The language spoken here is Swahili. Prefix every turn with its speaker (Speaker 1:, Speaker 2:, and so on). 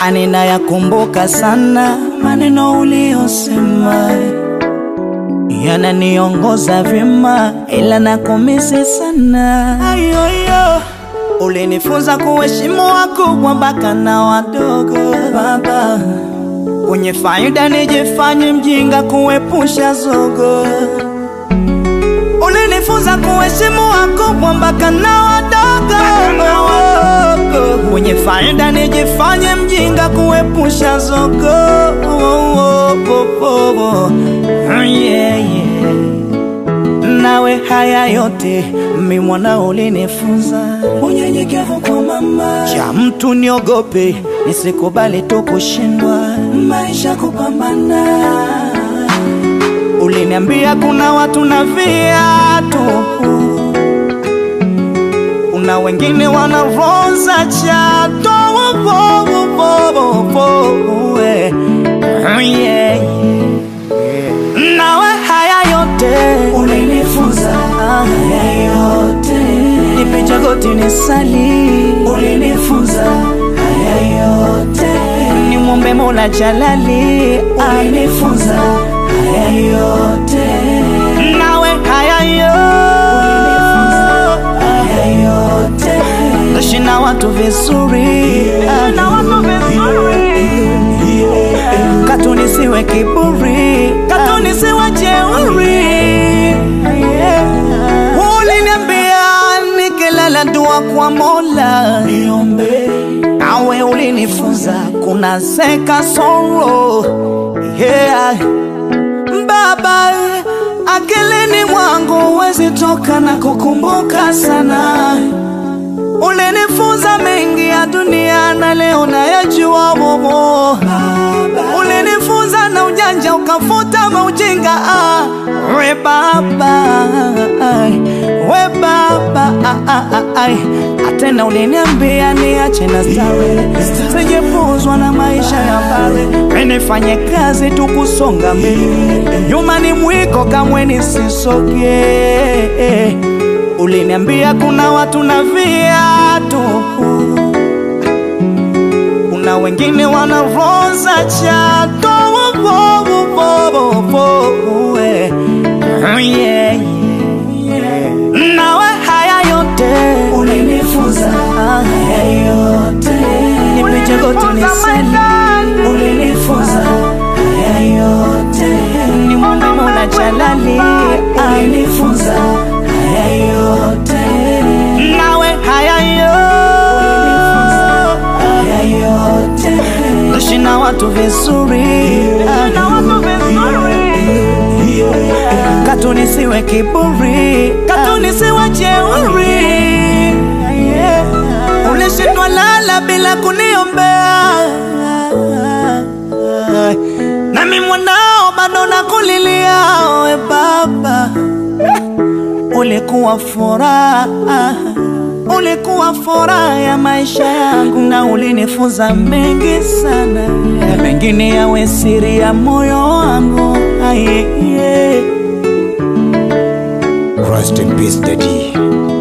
Speaker 1: anina yakumbuka sana maneno uliyosema, yananiongoza vyema, ila nakumisi sana. Ayoyo, ulinifunza kuheshimu wakubwa mpaka na wadogo. Baba, kwenye faida nijifanye mjinga, kuepusha zogo. Ulinifunza kuheshimu wakubwa mpaka na wadogo. Kwenye faida nijifanye mjinga, kuepusha zogo. Yeah, yeah. Nawe haya yote mi mwana ulinifunza, unyenyekevu kwa mama, cha mtu niogope, nisikubali tu kushindwa, maisha kupambana. Uliniambia kuna watu na viatu, kuna wengine wana roho za chato. Wo, wo, wo, wo, wo, wo, eh. Yeah, yeah. Nawe haya yote ulinifunza, haya yote nipicha goti nisali, ulinifunza haya yote nimwombe Mola Jalali, ulinifunza haya yote nawe haya yote ishi na watu vizuri, na watu vizuri katu nisiwe kiburi, katu nisiwe jeuri. Uliniambia nikilala dua kwa Mola niombe, nawe ulinifunza kuna zeka soro yeah. Baba, akilini mwangu wezi toka na kukumbuka sana Ulinifunza mengi ya dunia na leo nayajua momo. Ulinifunza na ujanja ukafuta maujinga. Ah, we baba, ai, we baba, ah, ah, ah, ai. Atena uliniambia niache na starehe, sijepuzwa na maisha ya bare, nifanye kazi tu kusonga mbele, nyuma ni mwiko kamwe nisisogee Uliniambia kuna watu na viatu, kuna wengine wana roho za chato. Wo, wo, wo, wo, wo, eh. Yeah, yeah. Nawe haya yote ulinifunza, haya yote nipige goti nisali, ulinifunza haya yote nimwombe Mola Jalali, alinifunza haya yote nawe haya yote ishi na watu vizuri, na watu vizuri katu nisiwe kiburi, katu nisiwe jeuri. Ulishindwa lala bila kuniombea, nami mwanao bado nakulilia, we baba ulikuwa furaha, ulikuwa furaha ya maisha yangu, na ulinifunza mengi sana, na mengine yawe siri ya moyo wangu. Aye, yeah.
Speaker 2: Rest in peace, Daddy.